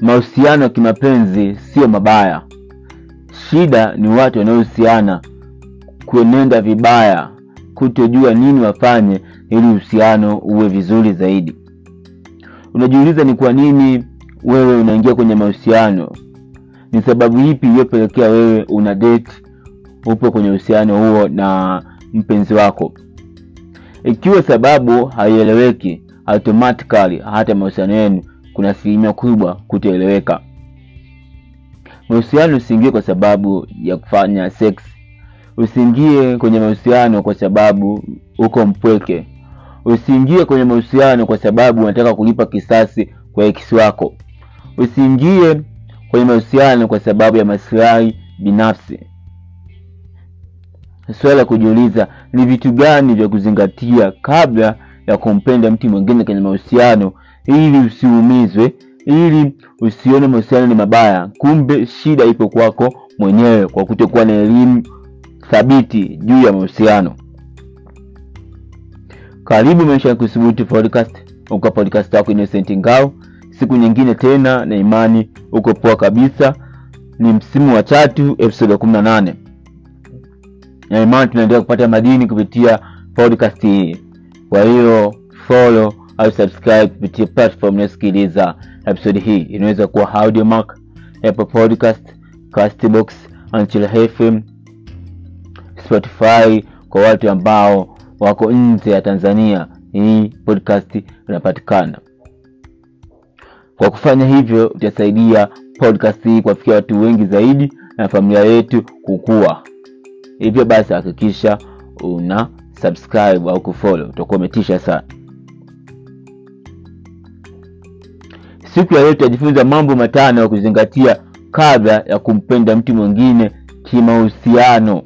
mahusiano ya kimapenzi sio mabaya shida ni watu wanaohusiana kuenenda vibaya kutojua nini wafanye ili uhusiano uwe vizuri zaidi unajiuliza ni kwa nini wewe unaingia kwenye mahusiano ni sababu ipi iliyopelekea wewe una date upo kwenye uhusiano huo na mpenzi wako ikiwa sababu haieleweki automatically hata mahusiano yenu kuna asilimia kubwa kutoeleweka mahusiano usiingie kwa sababu ya kufanya sex usiingie kwenye mahusiano kwa sababu uko mpweke usiingie kwenye mahusiano kwa sababu unataka kulipa kisasi kwa ex wako usiingie kwenye mahusiano kwa sababu ya masilahi binafsi swala la kujiuliza ni vitu gani vya kuzingatia kabla ya kumpenda mtu mwingine kwenye mahusiano ili usiumizwe ili usione mahusiano ni mabaya kumbe shida ipo kwako mwenyewe kwa kutokuwa na elimu thabiti juu ya mahusiano karibu maisha ya kusubutu podcast uko podcast yako innocent ngao siku nyingine tena na imani uko poa kabisa ni msimu wa tatu episode ya kumi na nane na imani tunaendelea kupata madini kupitia podcast hii kwa hiyo follow au subscribe kupitia platform inayosikiliza episode hii inaweza kuwa audiomark apple podcast castbox anchil fm spotify kwa watu ambao wako nje ya tanzania hii podcast inapatikana kwa kufanya hivyo utasaidia podcast hii kuwafikia watu wengi zaidi na familia yetu kukua hivyo basi hakikisha una subscribe au kufollow utakuwa umetisha sana siku ya leo tutajifunza mambo matano ya kuzingatia kabla ya kumpenda mtu mwingine kimahusiano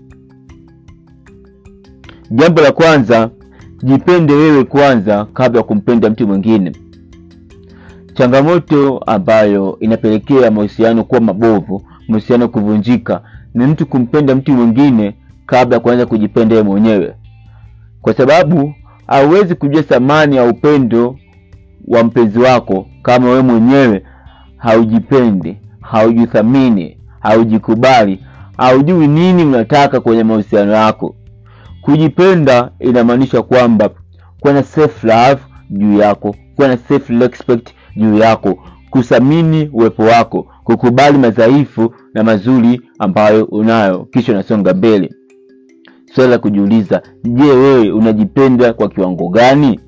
jambo la kwanza jipende wewe kwanza kabla ya kumpenda mtu mwingine changamoto ambayo inapelekea mahusiano kuwa mabovu mahusiano kuvunjika ni mtu kumpenda mtu mwingine kabla ya kuanza kujipenda yeye mwenyewe kwa sababu hauwezi kujua thamani ya upendo wa mpenzi wako kama wewe mwenyewe haujipendi haujithamini haujikubali haujui nini unataka kwenye mahusiano yako kujipenda inamaanisha kwamba kuwa na self love juu yako kuwa na self respect juu yako kuthamini uwepo wako kukubali madhaifu na mazuri ambayo unayo kisha unasonga mbele swala la kujiuliza je wewe unajipenda kwa kiwango gani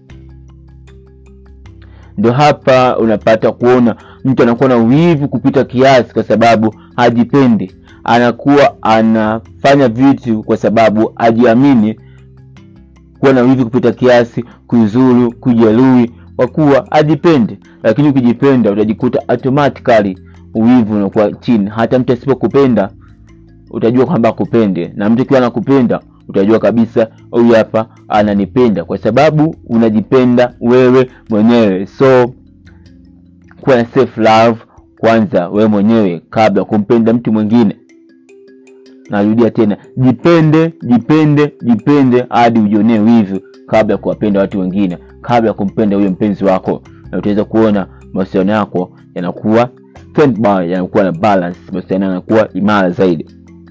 ndo hapa unapata kuona mtu anakuwa na wivu kupita kiasi kwa sababu hajipendi anakuwa anafanya vitu kwa sababu hajiamini kuwa na wivu kupita kiasi kuzuru kujeruhi kwa kuwa hajipendi lakini ukijipenda utajikuta automatically uwivu unakuwa chini hata mtu asipokupenda utajua kwamba akupende na mtu akiwa anakupenda utajua kabisa huyu hapa ananipenda kwa sababu unajipenda wewe mwenyewe so kuwa na self love kwanza wewe mwenyewe kabla ya kumpenda mtu mwingine narudia tena jipende jipende jipende hadi ujionee wivu kabla ya kuwapenda watu wengine kabla ya kumpenda huyo mpenzi wako na utaweza kuona mahusiano yako yanakuwa standby, yanakuwa na balance mahusiano yanakuwa imara zaidi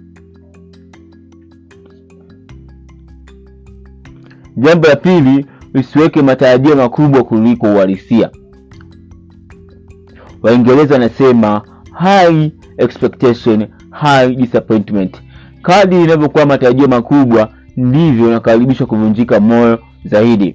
jambo la pili usiweke matarajio makubwa kuliko uhalisia waingereza wanasema high expectation high disappointment kadi inavyokuwa matarajio makubwa ndivyo unakaribishwa kuvunjika moyo zaidi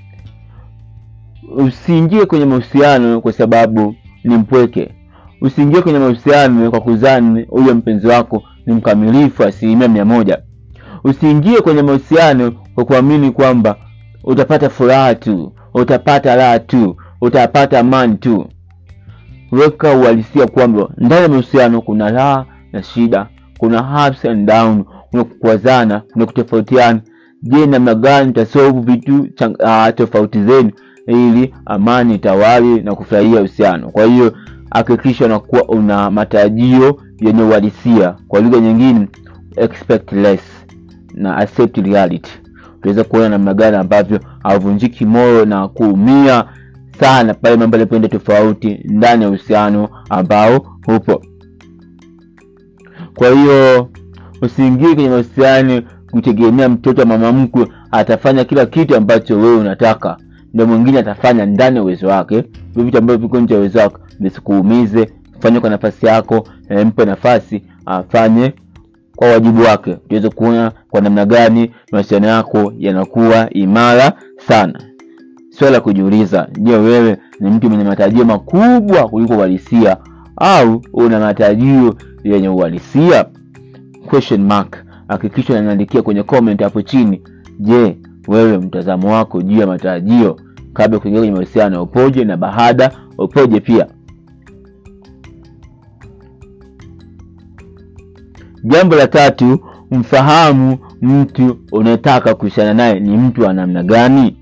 usiingie kwenye mahusiano kwa sababu ni mpweke usiingie kwenye mahusiano kwa kuzani huyo mpenzi wako ni mkamilifu asilimia mia moja usiingie kwenye mahusiano kwa kuamini kwamba utapata furaha tu utapata raha tu utapata amani tu weka uhalisia kwamba ndani ya mahusiano kuna raha na shida kuna ups and down kuna kukwazana kuna kutofautiana je namna gani mtasolve vitu uh, tofauti zenu ili amani tawali na kufurahia uhusiano kwa hiyo hakikisha unakuwa una matarajio yenye uhalisia kwa lugha nyingine expect less na accept reality utaweza kuona namna gani ambavyo hauvunjiki moyo na kuumia sana pale mambo yanapoenda tofauti ndani ya uhusiano ambao upo kwa hiyo usiingie kwenye mahusiano kutegemea mtoto wa mama mkwe atafanya kila kitu ambacho wewe unataka ndio mwingine atafanya ndani ya uwezo wake vile vitu ambavyo viko nje ya uwezo wako visikuumize fanye kwa nafasi yako na mpe nafasi afanye kwa wajibu wake tuweze kuona kwa namna gani mahusiano yako yanakuwa imara sana swala la kujiuliza je wewe ni mtu mwenye matarajio makubwa kuliko uhalisia au una matarajio yenye uhalisia question mark hakikisha unaniandikia kwenye comment hapo chini je wewe mtazamo wako juu ya matarajio kabla ya kuingia kwenye mahusiano upoje na baada upoje pia jambo la tatu mfahamu mtu unayetaka kuhusiana naye ni mtu wa namna gani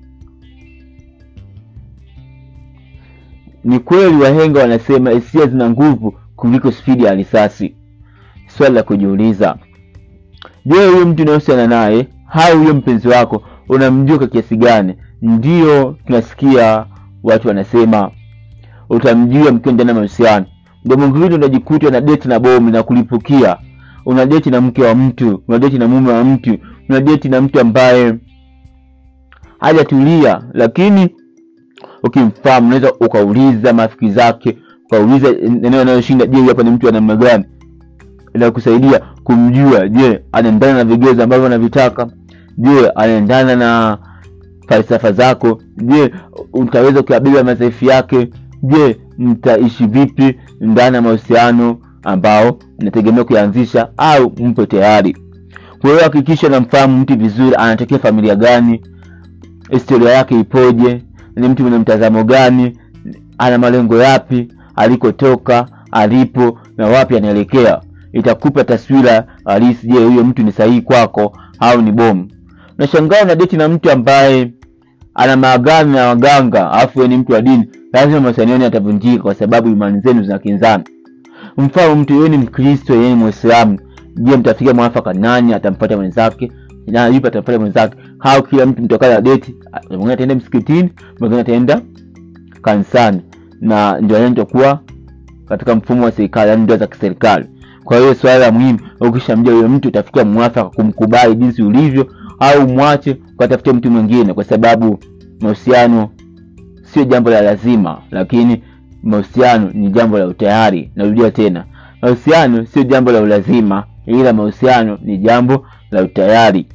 ni kweli wahenga wanasema hisia zina nguvu kuliko spidi ya risasi swali la kujiuliza je huyo mtu unayohusiana naye au huyo mpenzi wako unamjua kwa kiasi gani ndio tunasikia watu wanasema utamjua mkiwa ndani ya mahusiano ndio mwingine unajikuta una deti na bomu na kulipukia una deti na mke wa mtu una deti na mume wa mtu una deti na mtu ambaye hajatulia lakini ukimfahamu unaweza ukauliza marafiki zake ukauliza eneo anayoshinda je hapa ni mtu wa namna gani inakusaidia kumjua je anaendana na vigezo ambavyo anavitaka je anaendana na falsafa zako je utaweza kuyabeba madhaifu yake je mtaishi vipi ndani ya mahusiano ambao nategemea kuyaanzisha au mpo tayari kwa hiyo hakikisha namfahamu mtu vizuri anatokea familia gani historia yake ipoje ni mtu mwenye mtazamo gani ana malengo yapi alikotoka alipo na wapi anaelekea itakupa taswira halisi je huyo mtu ni sahihi kwako au ni bomu unashangaa una deti na mtu ambaye ana maagano na waganga alafu wewe ni mtu wa dini lazima mahusiano yenu yatavunjika kwa sababu imani zenu zinakinzana mfano mtu yeye ni mkristo yeye ni mwislamu je mtafika mwafaka nani atampata mwenzake na yupi atampata mwenzake au kila mtu mtokana na deti mwingine ataenda msikitini mwingine ataenda kanisani na ndio anaendakuwa katika mfumo wa serikali yani ndoa za kiserikali kwa hiyo swala la muhimu ukishamjua huyo mtu utafikia mwafaka kumkubali jinsi ulivyo au mwache ukatafutia mtu mwingine kwa sababu mahusiano sio jambo la lazima lakini mahusiano ni jambo la utayari narudia tena mahusiano sio jambo la ulazima ila mahusiano ni jambo la utayari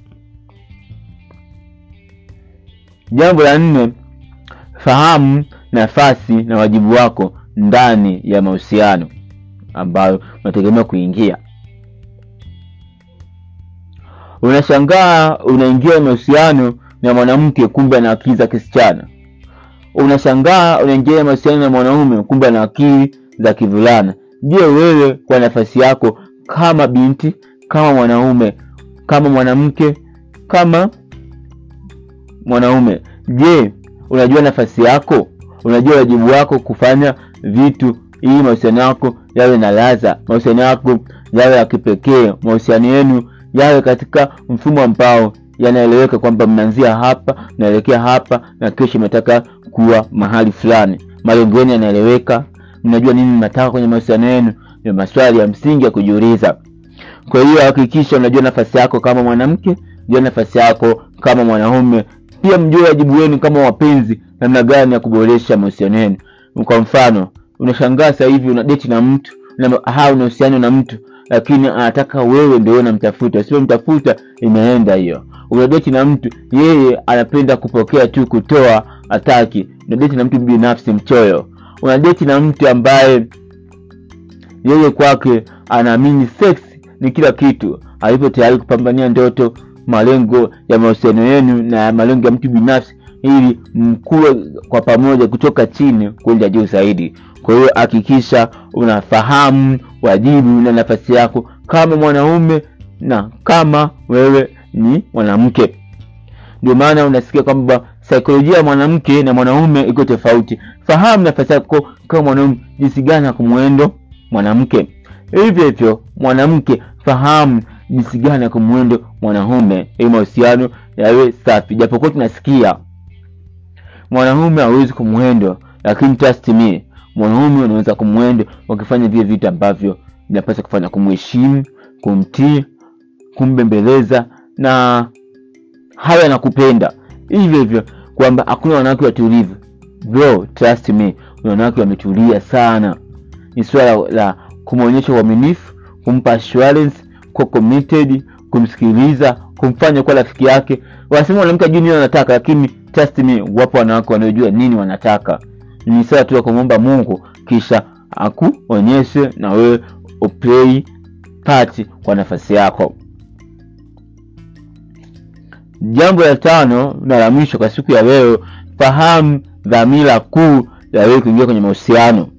jambo la nne fahamu nafasi na wajibu wako ndani ya mahusiano ambayo unategemea kuingia unashangaa unaingia mahusiano na mwanamke kumbe ana akili za kisichana unashangaa unaingia mahusiano na mwanaume kumbe ana akili za kivulana je wewe kwa nafasi yako kama binti kama mwanaume kama mwanamke kama mwanaume je unajua nafasi yako unajua wajibu wako kufanya vitu ili mahusiano yako yawe na ladha mahusiano yako yawe ya kipekee mahusiano yenu yawe katika mfumo ambao yanaeleweka kwamba mnaanzia hapa mnaelekea hapa na kesho mnataka kuwa mahali fulani malengo yenu yanaeleweka mnajua nini mnataka kwenye mahusiano yenu ni maswali ya msingi ya kujiuliza kwa hiyo hakikisha unajua nafasi yako kama mwanamke jua nafasi yako kama mwanaume pia mjue wajibu wenu kama wapenzi namna gani ya kuboresha mahusiano yenu kwa mfano unashangaa sasa hivi una deti na mtu na ha una uhusiano na mtu lakini anataka wewe ndio unamtafuta usipomtafuta imeenda hiyo unadeti na mtu yeye anapenda kupokea tu kutoa ataki unadeti na mtu binafsi mchoyo unadeti na mtu ambaye yeye kwake anaamini sex ni kila kitu alipo tayari kupambania ndoto malengo ya mahusiano yenu na malengo ya mtu binafsi ili mkuwe kwa pamoja kutoka chini kwenda juu zaidi kwa hiyo hakikisha unafahamu wajibu na nafasi yako kama mwanaume na kama wewe ni mwanamke ndio maana unasikia kwamba saikolojia ya mwanamke na mwanaume iko tofauti fahamu nafasi yako kama mwanaume jinsi gani ya kumwendo mwanamke hivyo hivyo mwanamke fahamu jinsi gani ya kumwendo mwanaume ili mahusiano yawe safi japokuwa tunasikia mwanaume hawezi kumwendo lakini trust me mwanaume unaweza kumwendo wakifanya vile vitu ambavyo vinapaswa kufanya kumheshimu kumtii kumbembeleza na hayo anakupenda hivyo hivyo kwamba hakuna wanawake watulivu bro trust me wanawake wametulia sana ni swala la kumwonyesha uaminifu kumpa assurance kuwa committed kumsikiliza kumfanya kuwa rafiki yake wanasema mwanamke ajui nini anataka lakini trust me wapo wanawake wanaojua nini wanataka ni swala tu ya kumwomba mungu kisha akuonyeshe na wewe uplay part kwa nafasi yako jambo la tano na la mwisho kwa siku ya leo fahamu dhamira kuu ya wewe kuingia kwenye mahusiano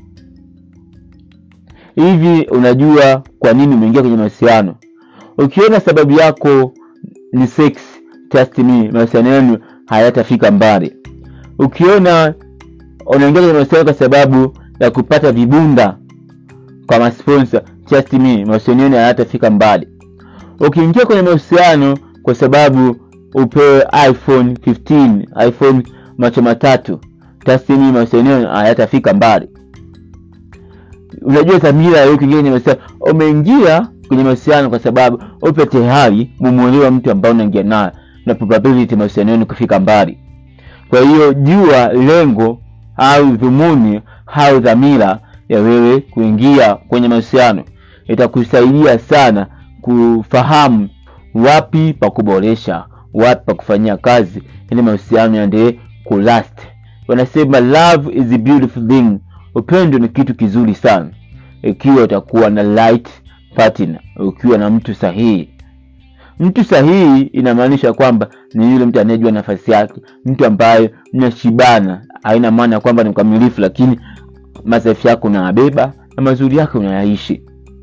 hivi unajua kwa nini umeingia kwenye mahusiano ukiona sababu yako ni sex trust me mahusiano yenu hayatafika mbali ukiona unaingia kwenye mahusiano kwa sababu ya kupata vibunda kwa masponsa trust me mahusiano yenu hayatafika mbali ukiingia kwenye mahusiano kwa sababu upewe iphone 15 iphone macho matatu trust me mahusiano yenu hayatafika mbali unajua dhamira ya kuingia kwenye mahusiano umeingia kwenye mahusiano kwa sababu upe tayari mumwelewa mtu ambao unaingia naye na probability mahusiano yenu kufika mbali kwa hiyo jua lengo au dhumuni au dhamira ya wewe kuingia kwenye mahusiano itakusaidia sana kufahamu wapi pa kuboresha wapi pa kufanyia kazi ili mahusiano yaendelee kulast wanasema love is a beautiful thing upendo ni kitu kizuri sana ikiwa utakuwa na light partner ukiwa na mtu sahihi mtu sahihi inamaanisha kwamba ni yule mtu anayejua nafasi yake mtu ambaye mnashibana haina maana ya kwamba ni mkamilifu lakini madhaifu yako unayabeba na mazuri yake unayaishi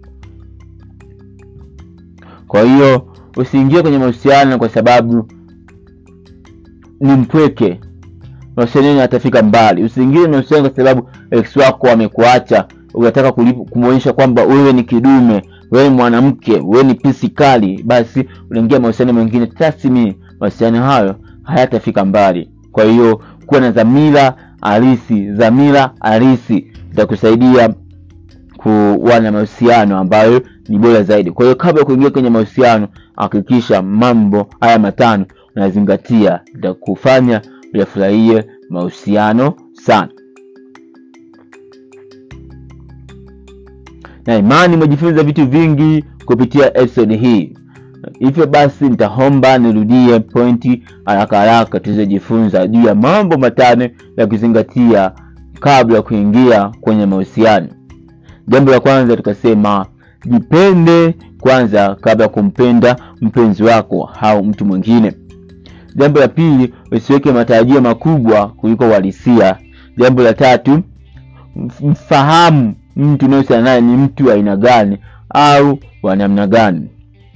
kwa hiyo usiingie kwenye mahusiano kwa sababu ni mpweke mahusiano yenu yatafika mbali usiingie kwenye mahusiano kwa sababu ex wako amekuacha unataka kumwonyesha kwamba wewe ni kidume wewe ni mwanamke wewe ni pisi kali basi unaingia mahusiano mengine tasmi mahusiano hayo hayatafika mbali kwa hiyo kuwa na dhamira halisi dhamira halisi itakusaidia kuwa na mahusiano ambayo ni bora zaidi kwa hiyo kabla ya kuingia kwenye mahusiano hakikisha mambo haya matano unazingatia itakufanya uyafurahie mahusiano sana na imani umejifunza vitu vingi kupitia episode hii hivyo basi nitaomba nirudie pointi haraka haraka tulizojifunza juu ya mambo matano ya kuzingatia kabla ya kuingia kwenye mahusiano jambo la kwanza tukasema jipende kwanza kabla ya kumpenda mpenzi wako au mtu mwingine jambo la pili usiweke matarajio makubwa kuliko uhalisia jambo la tatu mfahamu mtu unaohusiana naye ni mtu wa aina gani au wa namna gani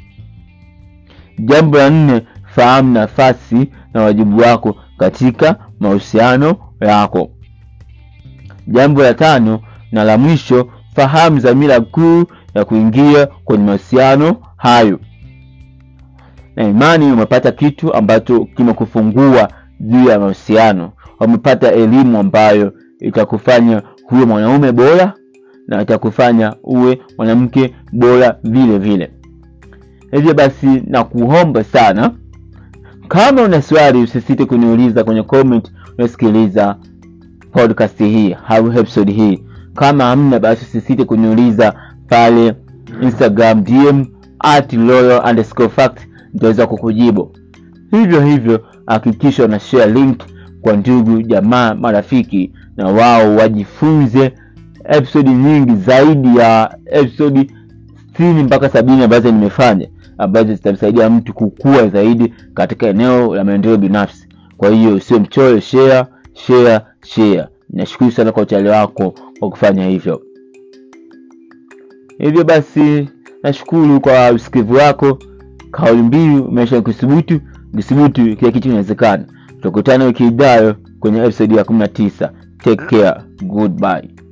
jambo la nne fahamu nafasi na wajibu wako katika mahusiano yako jambo la tano na la mwisho fahamu dhamira kuu ya kuingia kwenye mahusiano hayo na imani umepata kitu ambacho kimekufungua juu ya mahusiano umepata elimu ambayo itakufanya huwe mwanaume bora na itakufanya uwe mwanamke bora vile vile hivyo basi na kuomba sana kama una swali usisite kuniuliza kwenye comment unasikiliza podcast hii au episode hii kama hamna basi usisite kuniuliza pale instagram dm at loyal underscore fact nitaweza kukujibu hivyo hivyo hakikisha una share link kwa ndugu jamaa marafiki na wao wajifunze episodi nyingi zaidi ya episodi sitini mpaka sabini ambazo nimefanya ambazo zitamsaidia mtu kukua zaidi katika eneo la maendeleo binafsi kwa hiyo usio mchoyo share share share nashukuru sana kwa uchale wako kwa kufanya hivyo hivyo basi nashukuru kwa usikivu wako kauli mbiu umesha kuthubutu kuthubutu kila kitu inawezekana tukutane wiki ijayo kwenye episode ya kumi na tisa take care goodbye